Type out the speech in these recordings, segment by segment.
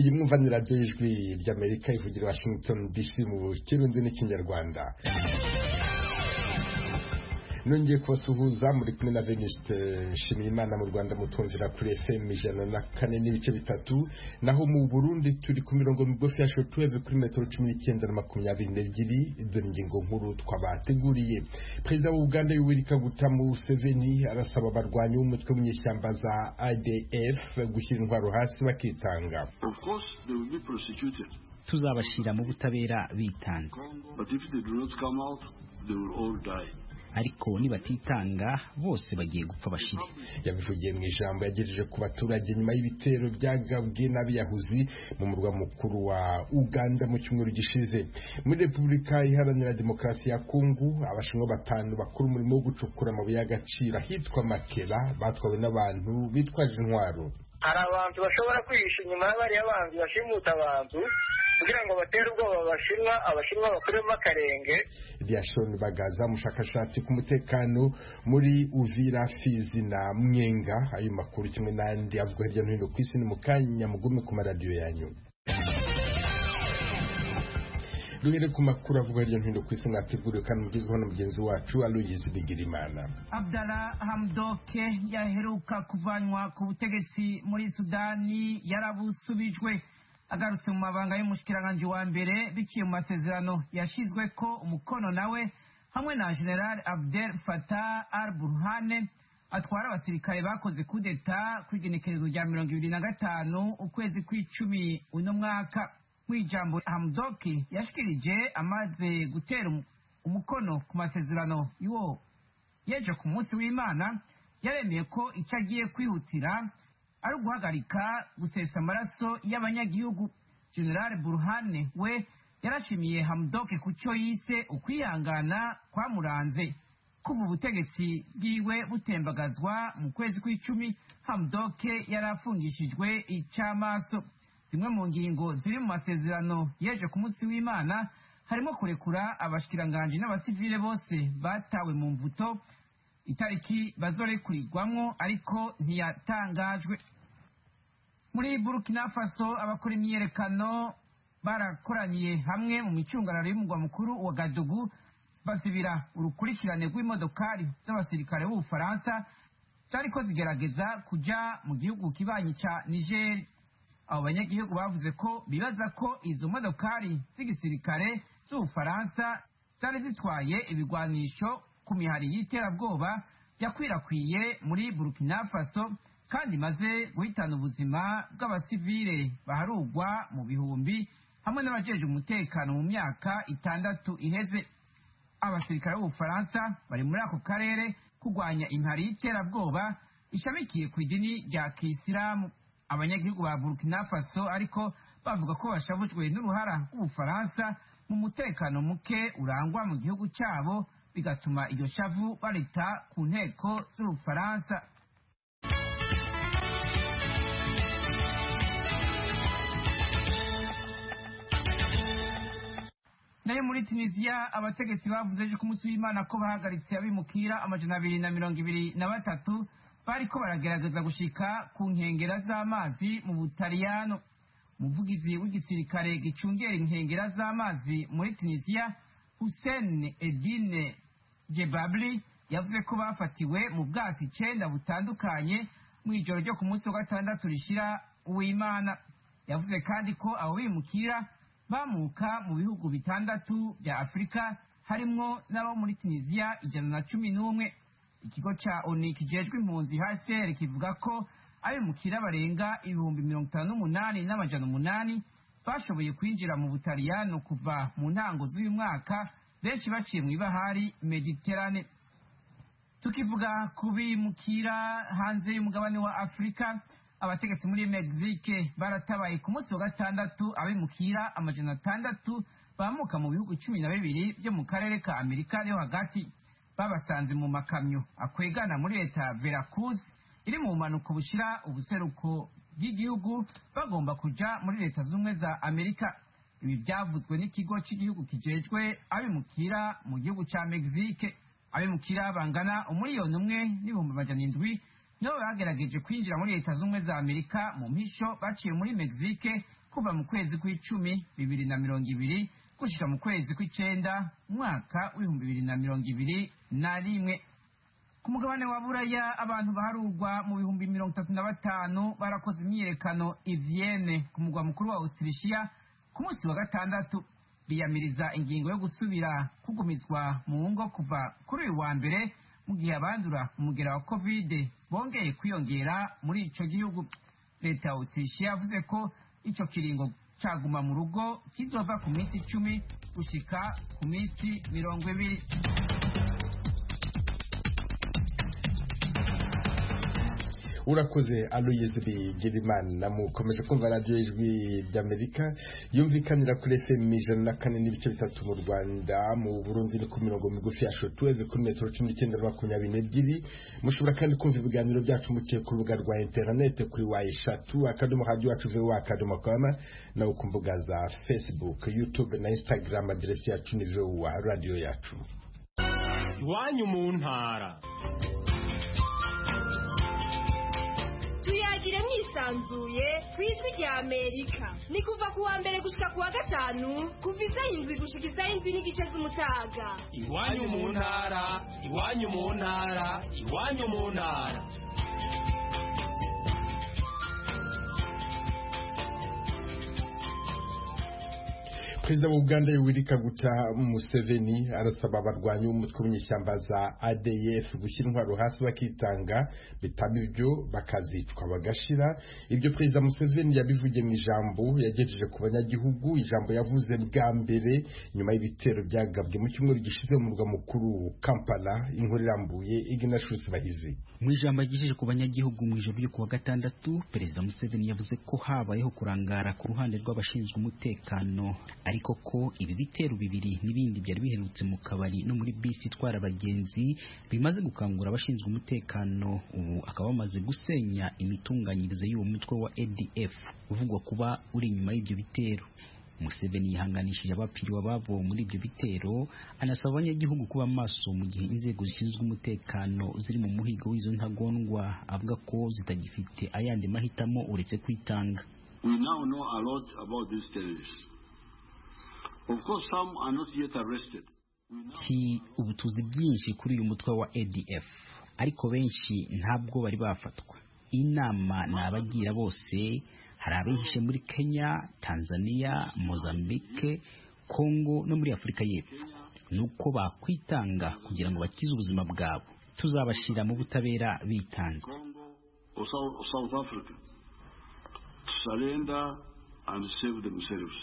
iyi mwumvanira ry'ijwi ry'amerika ivugira washington dc mu kirundi n'ikinyarwanda nongeye kubasuhuza muri kumwe na veniste nshimiyimana mu rwanda mutwumvira kuri fm ijana na kane n'ibice bitatu naho mu burundi turi ku mirongo migufi ya shotuweve kuri metero cumi n'icyenda na makumyabiri n'ebyiri dore ingingo nkuru twabateguriye perezida wa uganda yoweri kaguta museveni arasaba abarwanyi b'umutwe w'inyeshyamba za adf gushyira intwaro hasi bakitanga tuzabashyira mu butabera bitanze ariko nibatitanga bose bagiye gupfa bashire yabivugiye mu ijambo yagejeje ku baturage nyuma y'ibitero byagabwe n'abiyahuzi mu murwa mukuru wa uganda mu cyumweru gishize muri repubulika iharanira demokarasi ya kongo abashinwa batanu bakora umurimo wo gucukura amabuye y'agaciro ahitwa makera batwawe n'abantu bitwaje intwaro hari abantu bashobora kwihisha inyuma y'abariya banzi bashimuta abantu kugira ngo batere ubwoba abashinwa abashinwa bakuremo akarenge Diashon Bagaza umushakashatsi ku mutekano muri Uvira Fizi na Mwenga ayo makuru kimwe n'andi avuga hirya no hino ku isi ni mu kanya mugume ku maradiyo yanyu duhere ku makuru avuga hirya no hino ku isi mwateguriwe kandi mugezweho na mugenzi wacu Aloyizi Bigirimana Abdallah Hamdoke yaheruka kuvanywa ku butegetsi muri Sudani yarabusubijwe agarutse mu mabanga y'umushikiranganji wa mbere biciye mu masezerano yashizwe ko umukono nawe hamwe na General Abdel Fattah al-Burhane atwara abasirikare bakoze kudeta kw'igenekerezo rya mirongo ibiri na gatanu ukwezi kw'icumi uno mwaka mw'ijambo Hamdoki yashikirije amaze gutera umukono ku masezerano y'uwo yeje ku munsi w'Imana yaremeye ko icyo agiye kwihutira ari uguhagarika gusesa amaraso y'abanyagihugu general burhane we yarashimiye hamdoke ku cyo yise ukwihangana kwamuranze kuva ubutegetsi bwiwe butembagazwa mu kwezi kw'icumi hamdoke yari afungishijwe icy'amaso zimwe mu ngingo ziri mu masezerano yeje ku munsi w'imana harimo kurekura abashikiranganji n'abasivile bose batawe mu mvuto itariki bazorekurirwamwo ariko ntiyatangajwe muri burkina faso abakora imyiyerekano barakoraniye hamwe mu micungararo y'umugwa mukuru wa gadugu basibira urukurikirane rw'imodokari z'abasirikare b'ubufaransa zariko zigerageza kuja mu gihugu kibanyi ca nigeri abo banyagihugu bavuze ko bibaza ko izo modokari z'igisirikare z'ubufaransa zari zitwaye ibigwanisho ku mihari y'iterabwoba yakwirakwiye muri burkina faso kandi imaze guhitana ubuzima bw'abasivile baharugwa mu bihumbi hamwe n'abajeje umutekano mu myaka itandatu iheze abasirikare b'ubufaransa bari muri ako karere kurwanya impari y'iterabwoba ishamikiye ku idini rya kisilamu abanyagihugu ba burkina faso ariko bavuga ko bashavujwe n'uruhara rw'ubufaransa mu mutekano muke urangwa mu gihugu cyabo bigatuma iryo shavu barita ku nteko z'ubufaransa nayo muri tunisiya abategetsi bavuze ejo ku munsi w'imana ko bahagaritse abimukira amajana abiri na mirongo ibiri na batatu bariko baragerageza gushika ku nkengera z'amazi mu butaliyano umuvugizi w'igisirikare gicungera inkengera z'amazi muri tunisiya hussein edine jebabli yavuze ko bafatiwe mu bwato icenda butandukanye mu ijoro ryo ku munsi wa gatandatu rishira uwimana yavuze kandi ko abo bimukira bamuka mu bihugu bitandatu bya afurika harimwo n'abo muri tunisiya ijana na cumi n'umwe ikigo ca oni kijejwe impunzi hcr kivuga ko abimukira barenga ibihumbi mirongo itanu n'umunani n'amajana umunani bashoboye kwinjira mu butaliyano kuva mu ntango z'uyu mwaka benshi baciye mu ibahari mediterane tukivuga ku bimukira hanze y'umugabane wa afurika abategetsi muri mexique baratabaye ku munsi wa gatandatu abimukira amajana atandatu bamuka mu bihugu cumi na bibiri byo mu karere ka amerika yo hagati babasanze mu makamyo akwegana muri leta ya veracruz iri mu bumanuko bushira ubuseruko bw'igihugu bagomba kuja muri leta z'ubumwe za amerika ibi byavuzwe n'ikigo cy'igihugu kijejwe abimukira mu gihugu ca mexique abimukira bangana umuriyoni umwe n'ibihumbi amajana indwi nibo bagerageje kwinjira muri leta z'ubumwe za amerika mu mpisho baciye muri mexique kuva mu kwezi kw'icumi bibiri na mirongo ibiri gushika mu kwezi kw'icenda umwaka w'ibihumbi bibiri na mirongo ibiri na rimwe ku mugabane wa buraya abantu baharurwa mu bihumbi mirongo itatu na batanu barakoze imyiyerekano i vienne ku mugwa mukuru wa autrichia ku munsi wa gatandatu biyamiriza ingingo yo gusubira kugumizwa mu ngo kuva kuri uyu wa mbere mu gihe abandura umugera wa covid bongeye kwiyongera muri ico gihugu leta ya autrichia yavuze ko ico kiringo caguma mu rugo kizova ku minsi icumi gushika ku minsi mirongo ibiri urakoze aloyeze bigirimana mukomeje kumva radiyo ijwi ry'amerika yumvikanira kuri fm ijana na kane n'ibice bitatu mu rwanda mu burundi ni ku mirongo migufi ya shotuweve kuri metero cumi n'icyenda na makumyabiri n'ebyiri mushobora kandi kumva ibiganiro byacu muciye ku rubuga rwa interinete kuri wa eshatu akadomo hadiyo wacu vuba akadomo kama nawe ku mbuga za facebook youtube na instagram aderesi yacu ni vuba radiyo yacu iwanyu mu ntara tuyagire mwisanzuye ku ijwi rya amerika ni kuva ku wa mbere gushika ku wa gatanu kuva isaha indwi gushika isaha indwi n'igice z'umutaga iwanyu mu ntara iwanyu mu ntara iwanyu mu ntara perezida wa uganda yoweri kaguta museveni arasaba abarwanyi b'umutwe w'inyeshyamba za adf gushyira intwaro hasi bakitanga bitaba ibyo bakazicwa bagashira ibyo perezida museveni yabivugiye mu ijambo yagejeje ku banyagihugu ijambo yavuze bwa mbere nyuma y'ibitero byagabwe mu cyumweru gishize mu murwa mukuru kampala inkuru irambuye ignatius bahizi mu ijambo yagejeje ku banyagihugu mu ijoro ryo kuwa gatandatu perezida museveni yavuze ko habayeho kurangara ku ruhande rw'abashinzwe umutekano ariko ko ibi bitero bibiri n'ibindi byari biherutse mu kabari no muri bisi itwara abagenzi bimaze gukangura abashinzwe umutekano ubu akaba bamaze gusenya imitunganyirize y'uwo mutwe wa ADF uvugwa kuba uri inyuma y'ibyo bitero Museveni yihanganishije abapfiriwe ababo muri ibyo bitero anasaba abanyagihugu kuba maso mu gihe inzego zishinzwe umutekano ziri mu muhigo w'izo ntagondwa avuga ko zitagifite ayandi mahitamo uretse kwitanga We now know a lot about these terrorists. Of course, some are not yet arrested. ki ubu tuzi byinshi kuri uyu mutwe wa ADF ariko benshi ntabwo bari bafatwa inama ni abagira bose hari abihishe muri Kenya Tanzania Mozambique Congo no muri Afurika y'Epfo nuko bakwitanga kugira ngo bakize ubuzima bwabo tuzabashyira mu butabera bitanze Congo or South, South Africa to surrender and save themselves.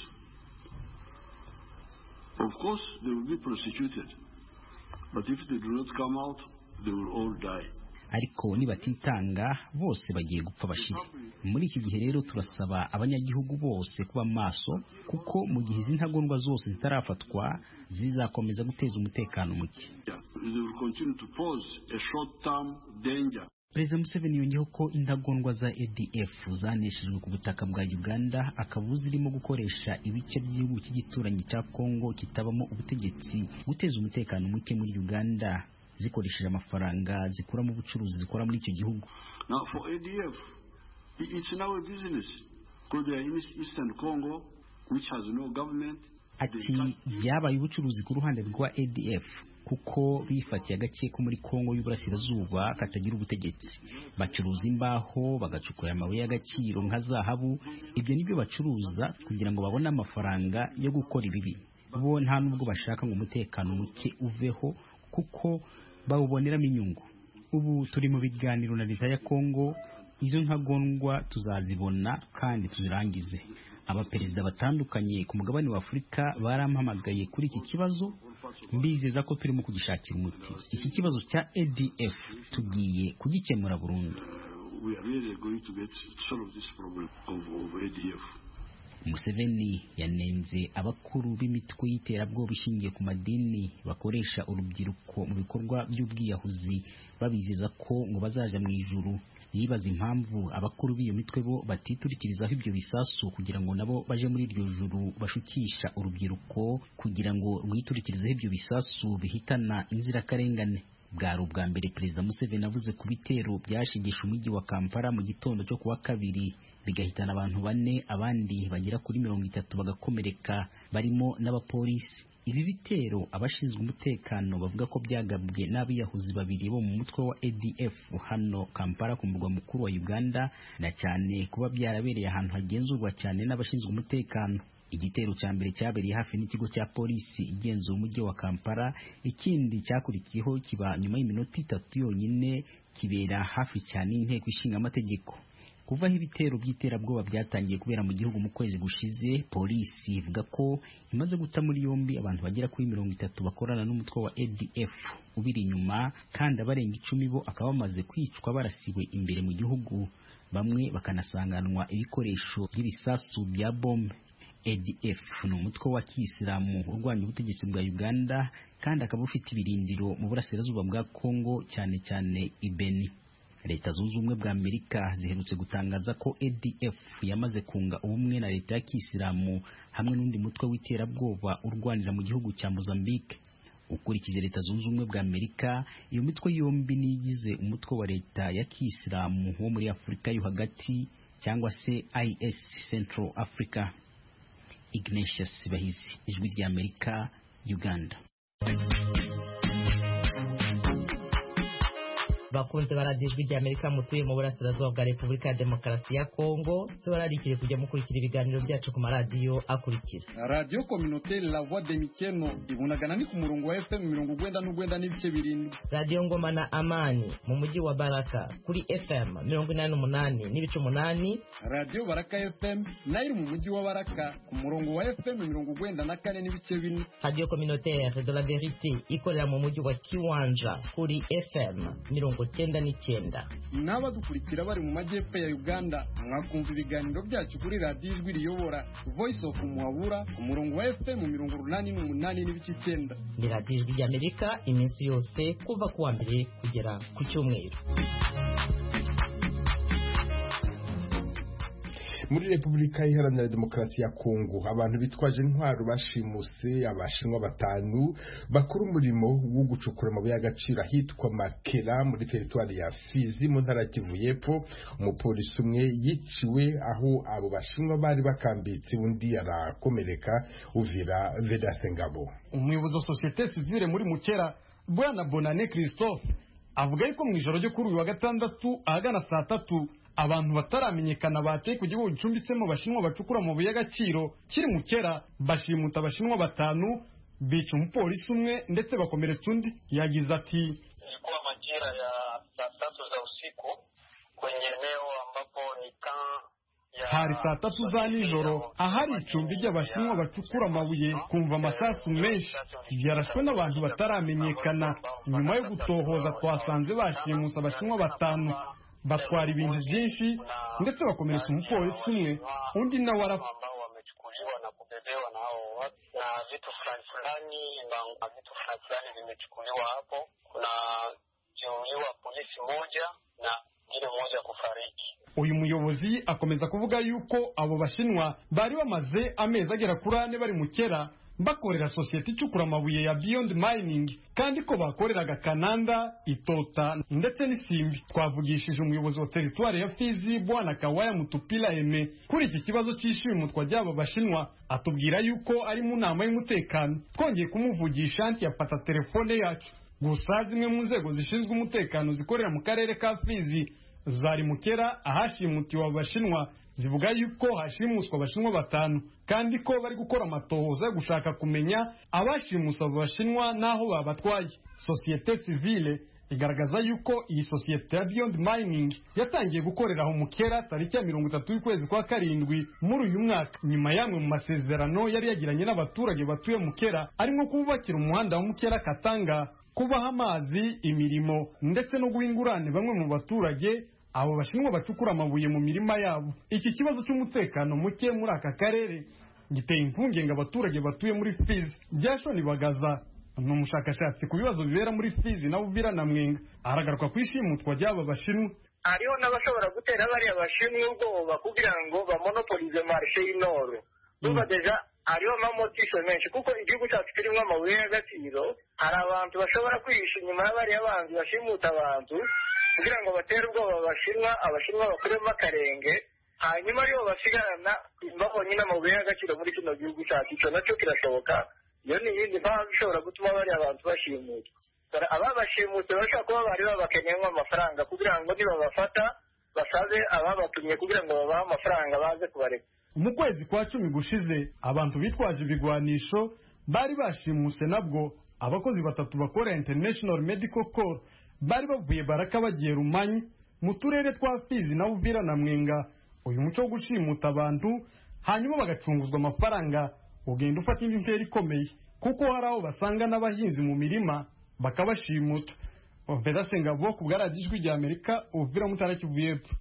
Of course, they will be prosecuted, but if they do not come out, they will all die. ariko nibatitanga bose bagiye gupfa bashire muri iki gihe rero turasaba abanyagihugu bose kuba maso kuko mu gihe izi ntagondwa zose zitarafatwa zizakomeza guteza umutekano muke Yeah, they will continue to pose a short-term danger. perezida museveni yongeyeho ko intagondwa za adf zaneshejwe ku butaka bwa uganda akaba zirimo gukoresha ibice by'igihugu cy'igituranyi cya kongo kitabamo ubutegetsi guteza umutekano muke muri uganda zikoresheje amafaranga zikura mu bucuruzi zikora muri icyo gihugu Now, for ADF, i- it's now a business because they are in East- Eastern Congo, which has no government. They ati can't- byabaye ubucuruzi ku ruhande rwa adf kuko bifatiye agace ko muri kongo y'uburasirazuba katagira ubutegetsi bacuruza imbaho bagacukura amabuye y'agaciro nka zahabu ibyo nibyo bacuruza kugira ngo babone amafaranga yo gukora ibibi bo nta nubwo bashaka ngo umutekano muke uveho kuko bawuboneramo inyungu ubu turi mu biganiro na leta ya kongo izo ntagondwa tuzazibona kandi tuzirangize abaperezida batandukanye ku mugabane wa afurika barampamagaye kuri iki kibazo mbizeza ko turimo kugishakira umuti iki kibazo cya adf tugiye kugikemura burundu we are really going to get to solve this problem of, of ADF. Museveni yanenze abakuru b'imitwe y'iterabwoba ishingiye ku madini bakoresha urubyiruko mu bikorwa by'ubwiyahuzi babizeza ko ngo bazaja mu ijuru yibaza impamvu abakuru b'iyo mitwe bo batiturikirizaho ibyo bisasu kugira ngo nabo baje muri iryo juru bashukisha urubyiruko kugira ngo rwiturikirizeho ibyo bisasu bihitana inzirakarengane bwari ubwa mbere perezida museveni avuze ku bitero byashigisha umujyi wa kampala mu gitondo cyo kuwa kabiri bigahitana abantu bane abandi bagera kuri mirongo itatu bagakomereka barimo n'abapolisi ibi bitero abashinzwe umutekano bavuga ko byagabwe n'abiyahuzi babiri bo mu mutwe wa ADF hano Kampala ku murwa mukuru wa Uganda na cyane kuba byarabereye ahantu hagenzurwa cyane n'abashinzwe umutekano igitero cya mbere cyabereye hafi n'ikigo cya polisi igenzura umujyi wa Kampala ikindi cyakurikiyeho kiba nyuma y'iminota itatu yonyine kibera hafi cyane y'inteko ishinga amategeko kuva aho ibitero by'iterabwoba byatangiye kubera mu gihugu mu kwezi gushize polisi ivuga ko imaze guta muri yombi abantu bagera kuri mirongo itatu bakorana n'umutwe wa ADF ubiri inyuma kandi abarenga icumi bo akaba bamaze kwicwa barasiwe imbere mu gihugu bamwe bakanasanganwa ibikoresho by'ibisasu bya bombe ADF ni umutwe wa kiyisilamu urwanya ubutegetsi bwa Uganda kandi akaba ufite ibirindiro mu burasirazuba bwa Congo cyane cyane Ibeni leta zunze ubumwe bwa amerika ziherutse gutangaza ko adf yamaze kunga ubumwe na leta ya kisilamu hamwe n'undi mutwe w'iterabwoba urwanira mu gihugu cya mozambique ukurikije leta zunze ubumwe bwa amerika iyo mitwe yombi niyigize umutwe wa leta ya kisilamu wo muri afurika yo hagati cyangwa se is central africa ignatius bahizi ijwi rya amerika uganda bakunze baradiyo ijwi rya amerika mutuye mu burasirazuba bwa repubulika ya demokarasi ya kongo tubararikire kujya mukurikira ibiganiro byacu ku maradiyo akurikira radiyo kominoteri la voix de mikeno ibunagana ni ku murongo wa fm mirongo ugwenda n'ugwenda n'ibice birindwi radiyo ngoma na amani mu mujyi wa baraka kuri fm mirongo inani n'umunani n'ibice umunani radiyo baraka fm nayo iri mu mujyi wa baraka ku murongo wa fm mirongo ugwenda na kane n'ibice bine radiyo kominoteri de la verite ikorera mu mujyi wa kiwanja kuri fm mirongo cyenda n'icyenda n'abadukurikira bari mu majyepfo ya uganda mwakumva ibiganiro byacu kuri radiyo ijwi riyobora voice of muhabura ku murongo wa fm mirongo urunani n'umunani n'ibice icyenda ni radiyo ijwi ry'amerika iminsi yose kuva ku wa mbere kugera ku cyumweru muri repubulika iharanira demokarasi ya kongo abantu bitwaje intwaro bashimuse abashinwa batanu bakora umurimo wo gucukura amabuye y'agaciro ahitwa makera muri teritwari ya fizi mu ntara ya kivu y'epfo umupolisi umwe yiciwe aho abo bashinwa bari bakambitse undi arakomereka uvira vedase ngabo umuyobozi wa sosiyete sivile muri mukera bwana bonane christophe avuga yuko mu ijoro ryo kuri uyu wa gatandatu ahagana saa tatu abantu bataramenyekana bateye ku gihugu gicumbitsemo abashinwa bacukura amabuye y'agaciro kiri mu kera bashimuta abashinwa batanu bica umupolisi umwe ndetse bakomeretsa undi yagize ati ilikuwa majira ya saa tatu za usiku kwenye eneo ambapo ni kan hari saa tatu za nijoro ahari icumbi ry'abashinwa bacukura amabuye kumva amasasu menshi yarashwe n'abantu bataramenyekana nyuma yo gutohoza twasanze bashimusa abashinwa batanu batwara ibintu byinshi ndetse bakomeretsa umupolisi umwe undi nawe arapfa ambao wamechukuliwa na kubebewa na hao watu na vitu fulani fulani na vitu fulani fulani vimechukuliwa hapo. Kuna jeruhiwa polisi moja na ngine moja kufariki. uyu muyobozi akomeza kuvuga yuko abo bashinwa bari bamaze amezi agera kuri ane bari mu kera bakorera sosiyete icukura amabuye ya Beyond Mining kandi ko bakoreraga Kananda, Itota ndetse n'Isimbi. Twavugishije umuyobozi wa teritwari ya Fizi Bwana Kawaya Mutupila Eme kuri iki kibazo cy'ishimutwa ry'aba bashinwa atubwira yuko ari mu nama y'umutekano. Twongeye kumuvugisha anti yafata telefone yacu. Gusa zimwe mu nzego zishinzwe umutekano zikorera mu karere ka Fizi zari mukera ahashimutiwe abo bashinwa zivuga yuko hashimuswa abashinwa batanu kandi ko bari gukora amatohoza yo gushaka kumenya abashimusa abo bashinwa n'aho babatwaye sosiyete sivile igaragaza yuko iyi sosiyete ya Beyond Mining yatangiye gukorera aho mukera tariki ya mirongo itatu y'ukwezi kwa karindwi muri uyu mwaka nyuma y'amwe mu masezerano yari yagiranye n'abaturage batuye mukera arimo kubakira umuhanda wa mukera katanga kubaha amazi imirimo ndetse no guha ingurane bamwe mu baturage abo bashinwa bacukura amabuye mu mirima yabo iki kibazo cy'umutekano muke muri aka karere giteye impungenge abaturage batuye muri fizi byashoni bagaza ni umushakashatsi ku bibazo bibera muri fizi na uvira na mwenga aragaruka ku ishimutwa ry'aba bashinwa hariho n'abashobora gutera bariya bashinwa ubwoba kugira ngo bamonopolize marishe y'inoro duba deja hariho amamotisho menshi kuko igihugu cyacu kirimo amabuye y'agaciro hari abantu bashobora kwihisha inyuma y'abariya banzi bashimuta abantu kugira ngo batere ubwoba abashinwa abashinwa bakuremo akarenge hanyuma aribo basigarana babonye n'amabuye y'agaciro muri kino gihugu cyacu icyo nacyo kirashoboka iyo ni iyindi mpamvu ishobora gutuma bariya abantu bashimutwa ababashimutse bashobora kuba bari babakenyemo amafaranga kugira ngo nibabafata basabe ababatumye kugira ngo babahe amafaranga baze kubareka mu kwezi kwa cumi gushize abantu bitwaje ibigwanisho bari bashimuse nabwo abakozi batatu bakora international medical corps bari bavuye baraka bagiye rumanyi mu turere twa fizi na uvira na mwenga uyu muco wo gushimuta abantu hanyuma bagacunguzwa amafaranga ugenda ufata indi ntera ikomeye kuko hari aho basanga n'abahinzi mu mirima bakabashimuta Vedase Ngabo ku bwaradiyo ijwi rya Amerika uvira mutara Kivu y'Epfo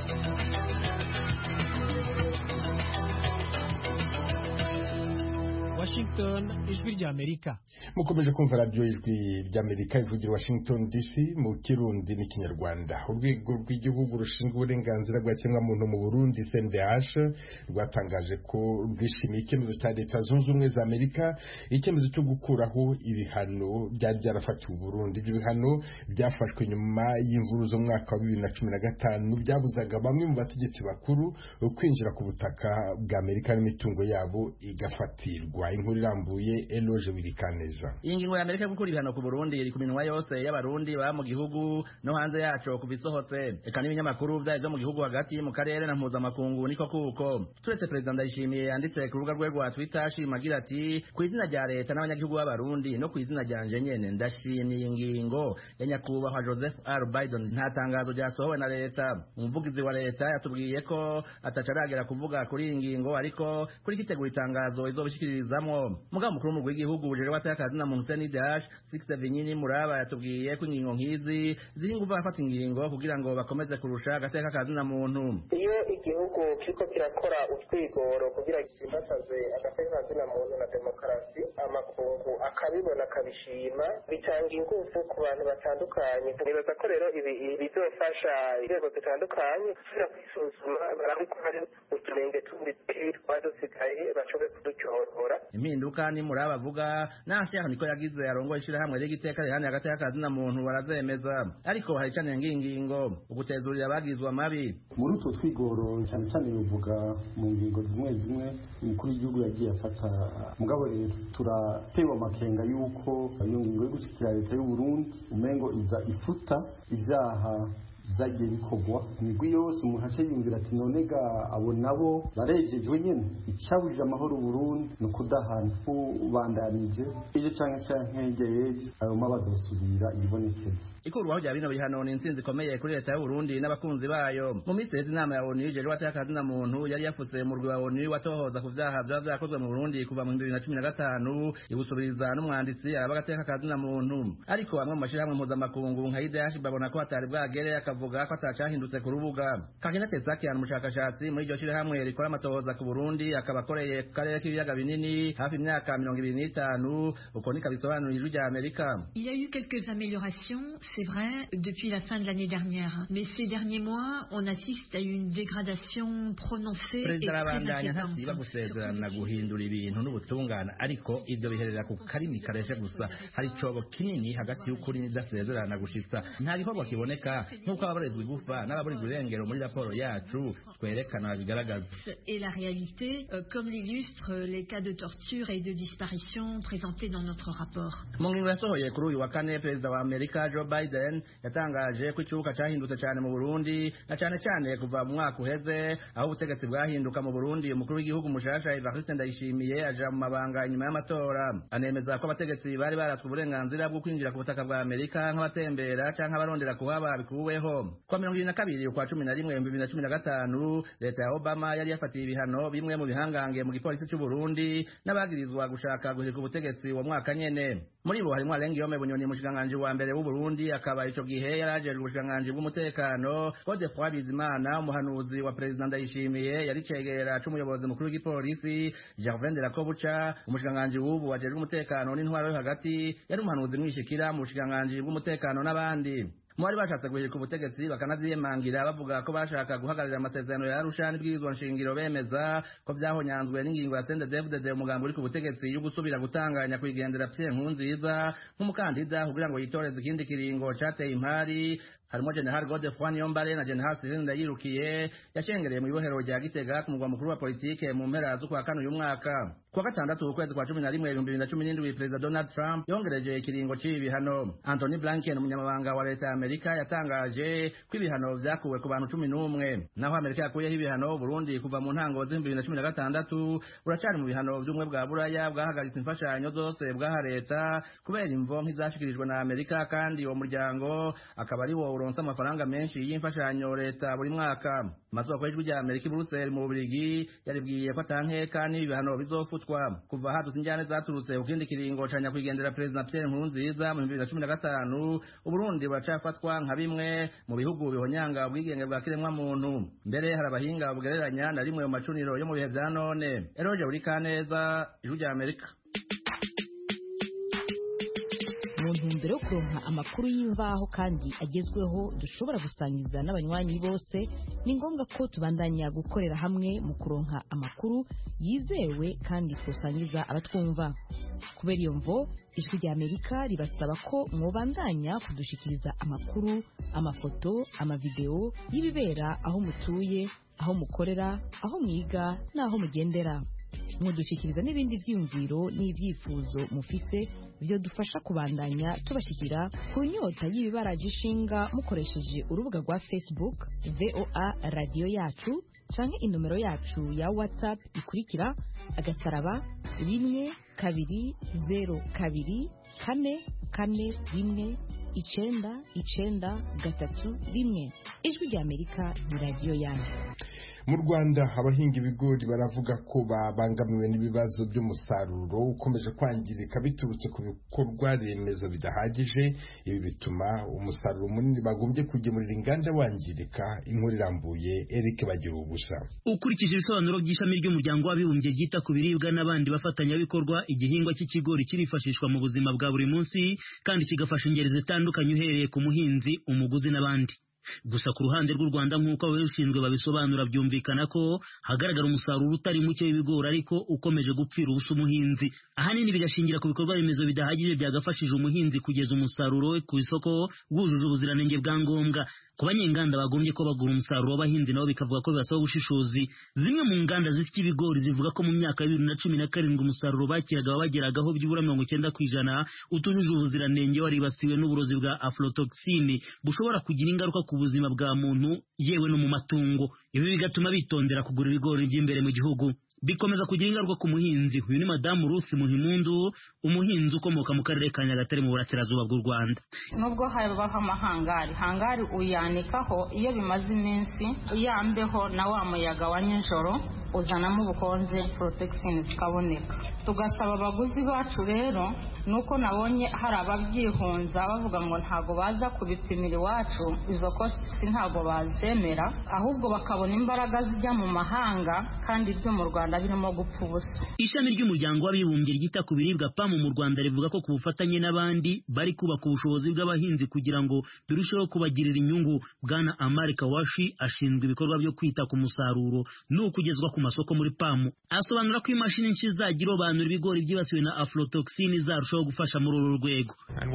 Washington ijwi rya Amerika mukomeje kumva radiyo ijwi rya Amerika ivugira Washington DC mu kirundi n'ikinyarwanda urwego rw'igihugu rushinzwe uburenganzira bwa kiremwamuntu mu Burundi CNDH rwatangaje ko rwishimiye icyemezo cya leta zunze ubumwe za Amerika icyemezo cyo gukuraho ibihano byari byarafatiwe Burundi ibyo bihano byafashwe nyuma y'imvuru zo mu mwaka wa bibiri na cumi na gatanu byabuzaga bamwe mu bategetsi bakuru kwinjira ku butaka bwa Amerika n'imitungo yabo igafatirwa inkuru irambuye Eloge Wirikaneza iyi ngingo ya Amerika yo gukura ibihano ku Burundi iri ku minwa yose y'abarundi baba mu gihugu no hanze yaco kuva isohotse eka n'ibinyamakuru vyayo vyo mu gihugu hagati mu karere na mpuzamakungu niko kuko turetse perezida ndayishimiye yanditse ku rubuga rwe rwa twitter ashima agira ati ku izina rya leta n'abanyagihugu b'abarundi no ku izina ryanje nyene ndashimiye ingingo ya nyakubahwa joseph r biden nta tangazo ryasohowe na leta umuvugizi wa leta yatubwiye ko ataca aragera kuvuga kuri iyi ngingo ariko kuri kitegura itangazo izobishyikirizamwo mugabo mukuru w'umurwi w'igihugu ujejwe batakazi na muntu senidash six vinyini muraba yatubwiye ko ingingo nk'izi ziri ingufu afata ingingo kugira ngo bakomeze kurusha agateka kazi na muntu iyo igihugu kiriko kirakora utwigoro kugira gisimbasaze agateka kazi na muntu na demokarasi amakungu akabibona akabishima bitanga ingufu ku bantu batandukanye nibaza ko rero ibi bizofasha inzego zitandukanye gusubira kwisuzuma barabe ko hari uturenge tundi twaba dusigaye bashobore kudutyorora impinduka ni muraba avuga n'ashaka niko yagize arongoye ishirahamwe ry'igiteka rihani hagati y'akazi na muntu barazemeza ariko hari cane ngingingo ugutezurira abagizwe amabi muri utwo twigoro cyane cyane bivuga mu ngingo zimwe zimwe umukuru w'igihugu yagiye afata mugabo rero turatewe amakenga y'uko iyo ngingo yo gushyikira leta y'u Burundi umengo iza ifuta ibyaha byagiye bikorwa imigwi yose umuntu ace yumvira ati none ga abo nabo barejejwe nyene icabujije amahoro Burundi ni ukudahana ubandanije ejo canke canke hirya y'ejo ayo ma bazosubira ibonekeza ikurwaho rya bino bihano ni intsinzi ikomeye kuri leta y'u Burundi n'abakunzi bayo mu minsi yeze inama ya ONU ijejwe atakazi na muntu yari yafutse mu rwi wa ONU watohoza ku vyaha vyaba vyakozwe mu Burundi kuva mu 2015 ibusubiriza n'umwanditsi araba agateka kazi na muntu ariko amwe mu mashirahamwe mpuzamakungu nka IDH babona ko hatari bwagere akavuga ko atacahindutse ku rubuga Kakina Tesakian umushakashatsi muri iryo shirahamwe rikora amatohoza ku Burundi akaba akoreye ku karere k'ibiyaga binini hafi imyaka mirongo ibiri n'itanu uko niko bisobanura ijwi rya Amerika Il y a eu quelques améliorations, c'est vrai, depuis la fin de l'année dernière. Mais ces derniers mois, on assiste à une dégradation prononcée et perezida très arabandanya inquiétante. ntasiba gusezerana guhindura ibintu n'ubutungane ariko ivyo biherera ku karimi kareshe gusa hari icobo kinini hagati y'ukuri n'idasezerana gushitsa nta gikorwa kiboneka nk'uko ababorezwa igufa n'ababurirwa irengero muri raporo yacu twerekana babigaragaza Et la réalité, euh, comme l'illustrent les cas de torture et de disparition présentés dans notre rapport. mu ngingo yasohoye kuri uyu wa kane perezida wa amerika joe biden yatangaje ko ikibuga cahindutse cane mu burundi na cane cane kuva mu mwaka uheze aho ubutegetsi bwahinduka mu burundi umukuru w'igihugu mushasha evariste ndayishimiye aja mu mabanga inyuma y'amatora anemeza ko abategetsi bari baratswe uburenganzira bwo kwinjira ku butaka bwa amerika nk'abatembera canke abarondera kuhaba bikuweho kwa mirongo ibiri na kabiri ukwa cumi na rimwe ibihumbi bibiri na cumi na gatanu leta ya obama yari yafatiye ibihano bimwe mu bihangange mu gipolisi c'uburundi n'abagirizwa gushaka guhirika ubutegetsi uwo mwaka nyene muri bo harimwo arenga yome bunyoni umushikiranganji wa mbere w'uburundi akaba ico gihe yari ajejwe ubushikiranganji bw'umutekano godefroi bizimana umuhanuzi wa perezida ndayishimiye yari cegera c'umuyobozi mukuru w'igipolisi gervain de la kobuca umushikiranganji w'ubu ajejwe umutekano n'intwaro yo hagati yari umuhanuzi mwishikira mu bushikiranganji bw'umutekano n'abandi mu bari bashatse guhirika ubutegetsi bakanavyiyemangira bavuga ko bashaka guhagararira amasezerano ya arusha n'ibwirizwa nshingiro bemeza ko vyahonyanzwe n'ingingo ya sendedevudede umugambi uri ku butegetsi yo gusubira gutanganya kwigendera pye nkunziza nk'umukandida kugira ngo yitoreze ikindi kiringo cateye impari harimo general godefroy niyombare na general sirene ndayirukiye yashengereye mu ibohero rya gitega ku mugwa mukuru wa politike mu mpera z'ukwa kane uyu mwaka kuwa gatandatu ukwezi kwa cumi na rimwe ibihumbi bibiri na cumi n'indwi perezida donald trump yongereje ikiringo cy'ibi bihano anthony blinken umunyamabanga wa leta ya amerika yatangaje ko ibihano vyakuwe ku bantu cumi n'umwe naho amerika yakuyeho ibihano burundi kuva mu ntango z'ibihumbi bibiri na cumi na gatandatu buracari mu bihano vy'ubumwe bwa buraya bwahagaritse imfashanyo zose bwaha leta kubera imvo nk'izashikirijwe na amerika kandi uwo muryango akaba ari wo uronse amafaranga menshi y'imfashanyo leta buri mwaka amasoko y'ijwi rya amerika i buruseli mu bubirigi yaribwiye ko atankeka n'ibi bihano bizofutwa kuva hadutse injyane zaturutse ku kindi kiringo ca nyakwigendera perezida pierre nkurunziza mu bibiri na cumi na gatanu uburundi buracafatwa nka bimwe mu bihugu bihonyanga ubwigenge bwa kiremwamuntu mbere hari abahinga bugereranya na rimwe mu macuniro yo mu bihe vya none eroje buri kaneza ijwi rya amerika mu ntumbero yo kuronka amakuru y'imvaho kandi agezweho dushobora gusangiza n'abanywanyi bose ni ngombwa ko tubandanya gukorera hamwe mu kuronka amakuru yizewe kandi twosangiza abatwumva kubera iyo mvo ijwi rya amerika ribasaba ko mwobandanya kudushikiriza amakuru amafoto amavideo y'ibibera aho mutuye aho mukorera aho mwiga n'aho mugendera mudushyikiriza n'ibindi byiyumviro n'ibyifuzo mufite byo dufasha kubandanya tubashyikira ku nyota y'ibibaraje ishinga mukoresheje urubuga rwa facebook voa radiyo yacu canke inomero yacu ya whatsapp ikurikira agasaraba rimwe kabiri zeru kabiri kane kane rimwe icenda icenda gatatu rimwe ijwi rya amerika ni radiyo yanyu mu rwanda abahinga ibigori baravuga ko babangamiwe n'ibibazo by'umusaruro ukomeje kwangirika biturutse ku bikorwa remezo bidahagije ibi bituma umusaruro munini bagombye kugemurira inganda wangirika inkuru irambuye eric bagira ubusa ukurikije ibisobanuro by'ishami ry'umuryango w'abibumbye ryita ku biribwa n'abandi bafatanyabikorwa igihingwa cy'ikigori kirifashishwa mu buzima bwa buri munsi kandi kigafasha ingeri zitandukanye uhereye ku muhinzi umuguzi n'abandi gusa ku ruhande rw'u Rwanda nk'uko ababishinzwe babisobanura byumvikana ko hagaragara umusaruro utari muke w'ibigori ariko ukomeje gupfira ubusa umuhinzi ahanini bigashingira ku bikorwa remezo bidahagije byagafashije umuhinzi kugeza umusaruro we ku isoko wuzuza ubuziranenge bwa ngombwa ku banyenganda bagombye ko bagura umusaruro w'abahinzi nabo bikavuga ko bibasaba ubushishozi zimwe mu nganda zifite ibigori zivuga ko mu myaka ya bibiri na cumi na karindwi umusaruro bakiraga wabageragaho byibura mirongo icyenda ku ijana utujuje ubuziranenge waribasiwe n'uburozi bwa aflotoxine bushobora kugira ingaruka ku buzima bwa muntu yewe no mu matungo ibi bigatuma bitondera kugura ibigori by'imbere mu gihugu bikomeza kugira ingaruka ku muhinzi uyu ni madamu Ruth Muhimundu umuhinzi ukomoka mu karere ka Nyagatare mu burasirazuba bw'u Rwanda nubwo habaho amahangari hangari uyanikaho iyo bimaze iminsi yambeho na wa muyaga wa nijoro uzanamo ubukonje protection zikaboneka tugasaba abaguzi bacu rero nuko nabonye hari ababyihunza bavuga ngo ntago baza kubipimira iwacu izo kosi ntago bazemera ahubwo bakabona imbaraga zijya mu mahanga kandi ibyo mu Rwanda birimo gupfa ubusa ishami ry'umuryango w'abibumbye ryita ku biribwa pamu mu Rwanda rivuga ko ku bufatanye n'abandi bari kubaka ubushobozi bw'abahinzi kugira ngo birusheho kubagirira inyungu bwana Amari Kawashi ashinzwe ibikorwa byo kwita ku musaruro n'ukugezwa ku masoko muri pamu asobanura ko imashini nshya izajya irobanura ibigori byibasiwe na aflotoxine izarushaho gufasha muri uru rwego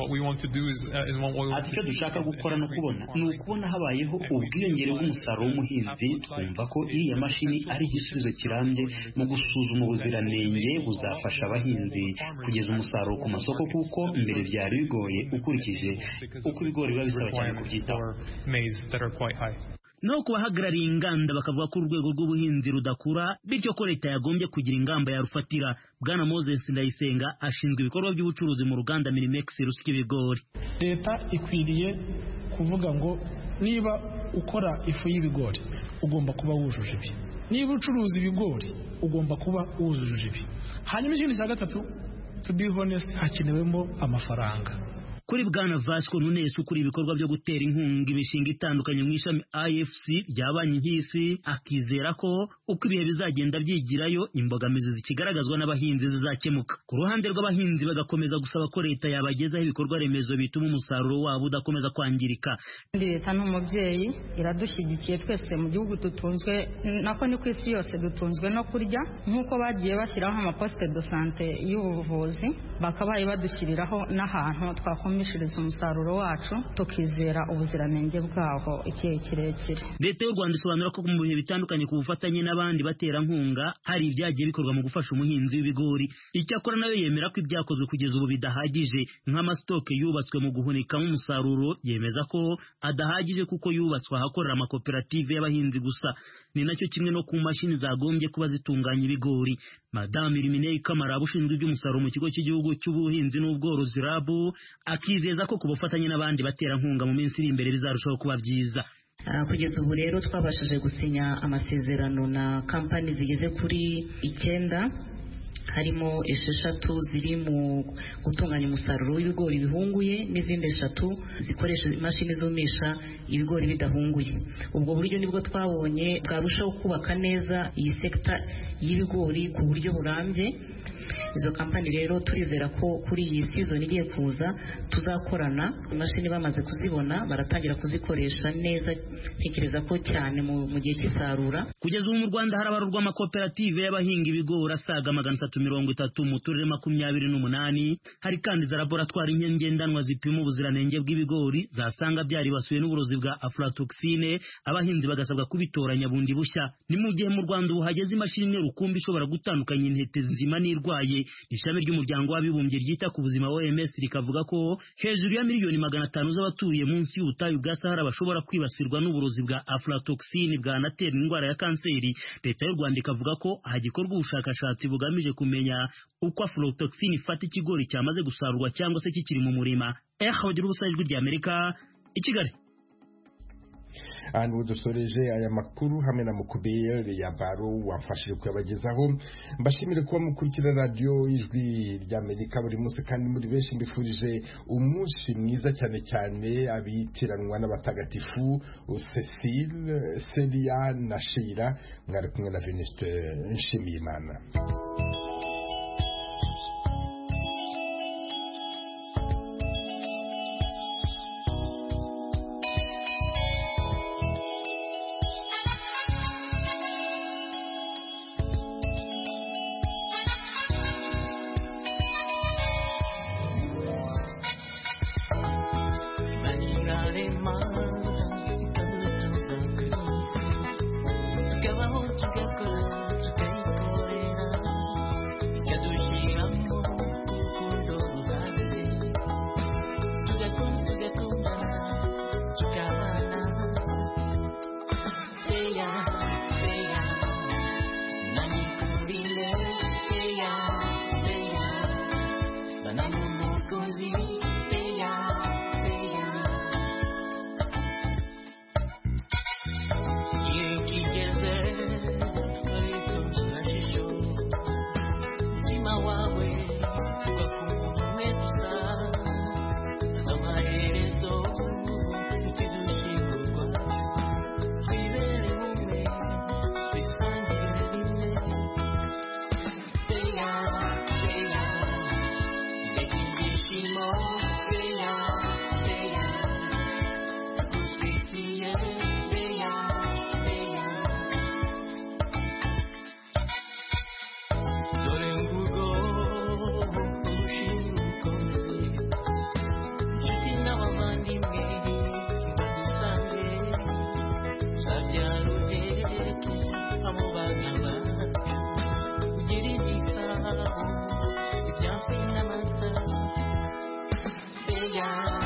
ati icyo dushaka gukora no kubona ni ukubona habayeho ubwiyongere bw'umusaruro w'umuhinzi twumva ko iriya mashini ari igisubizo kirambye mu gusuzuma ubuziranenge buzafasha abahinzi kugeza umusaruro ku masoko kuko mbere byari bigoye ukurikije uko ibigori biba bisaba cyane kubyitaho no ku bahagarariye inganda bakavuga ko urwego rw'ubuhinzi rudakura bityo ko leta yagombye kugira ingamba yarufatira bwana moses ndayisenga ashinzwe ibikorwa by'ubucuruzi mu ruganda mirimex rusya ibigori leta ikwiriye kuvuga ngo niba ukora ifu y'ibigori ugomba kuba wujuje ibi niba ucuruza ibigori ugomba kuba wujuje ibi hanyuma ikindi cya gatatu to be honest hakenewemo amafaranga kuri bwana Vasco Nunes ukuri ibikorwa byo gutera inkunga imishinga itandukanye mu ishami IFC rya banki y'isi akizera ko uko ibihe bizagenda byigirayo imbogamizi zikigaragazwa n'abahinzi zizakemuka ku ruhande rw'abahinzi bagakomeza gusaba ko leta yabagezaho ibikorwa remezo bituma umusaruro wabo udakomeza kwangirika leta ni umubyeyi iradushyigikiye twese mu gihugu dutunzwe nako ni ku isi yose dutunzwe no kurya nk'uko bagiye bashyiraho amaposite de sante y'ubuvuzi bakabaye badushyiriraho n'ahantu twakomeza twumishiriza umusaruro wacu tukizera ubuziranenge bwaho igihe kirekire leta y'u rwanda isobanura ko mu bihe bitandukanye ku bufatanye n'abandi baterankunga hari ibyagiye bikorwa mu gufasha umuhinzi w'ibigori icyakora nayo yemera ko ibyakozwe kugeza ubu bidahagije nk'amasitoke yubatswe mu guhunikamo umusaruro yemeza ko adahagije kuko yubatswe ahakorera amakoperative y'abahinzi gusa ni nacyo kimwe no ku mashini zagombye kuba zitunganya ibigori madamu irimineye kamara ushinzwe iby'umusaruro mu kigo cy'igihugu cy'ubuhinzi n'ubworozi rabu akizeza ko ku bufatanye n'abandi baterankunga mu minsi iri imbere bizarushaho kuba byiza kugeza ubu rero twabashije gusinya amasezerano na kampani zigeze kuri icyenda harimo esheshatu ziri mu gutunganya umusaruro w'ibigori bihunguye n'izindi eshatu zikoresha imashini zumisha ibigori bidahunguye ubwo buryo nibwo twabonye bwarushaho kubaka neza iyi sekita y'ibigori ku buryo burambye izo kampani rero turizera ko kuri iyi season igiye kuza tuzakorana imashini bamaze kuzibona baratangira kuzikoresha neza ntekereza ko cyane mu gihe cy'isarura kugeza ubu mu rwanda harabarurwa amakoperative y'abahinga ibigori asaga magana atatu mirongo itatu mu turere makumyabiri n'umunani hari kandi za laboratwari ngendanwa zipima ubuziranenge bw'ibigori zasanga byaribasiwe n'uburozi bwa aflatoxine abahinzi bagasabwa kubitoranya bundi bushya ni mu gihe mu rwanda ubu hageze imashini rukumbi ishobora gutandukanya intete nzima n'irwaye ishami ry'umuryango w'abibumbye ryita ku buzima OMS rikavuga ko hejuru ya miliyoni magana atanu z'abatuye munsi y'ubutayu bwa Sahara bashobora kwibasirwa n'uburozi bwa aflatoxine bwanatera indwara ya kanseri leta y'u Rwanda ikavuga ko hagikorwa ubushakashatsi bugamije kumenya uko aflatoxine ifata ikigori cyamaze gusarurwa cyangwa se kikiri mu murima eh bagira ubusa ijwi rya Amerika i Kigali ahantu dusoreje aya makuru hamwe na mukubiyeri ya baro wamfashije kuyabagezaho mbashimire kuba mukurikira radiyo ijwi ry'amerika buri munsi kandi muri benshi mbifurije umunsi mwiza cyane cyane abitiranwa n'abatagatifu cecile seria na shira mwari kumwe na venuste nshimiyimana Yeah.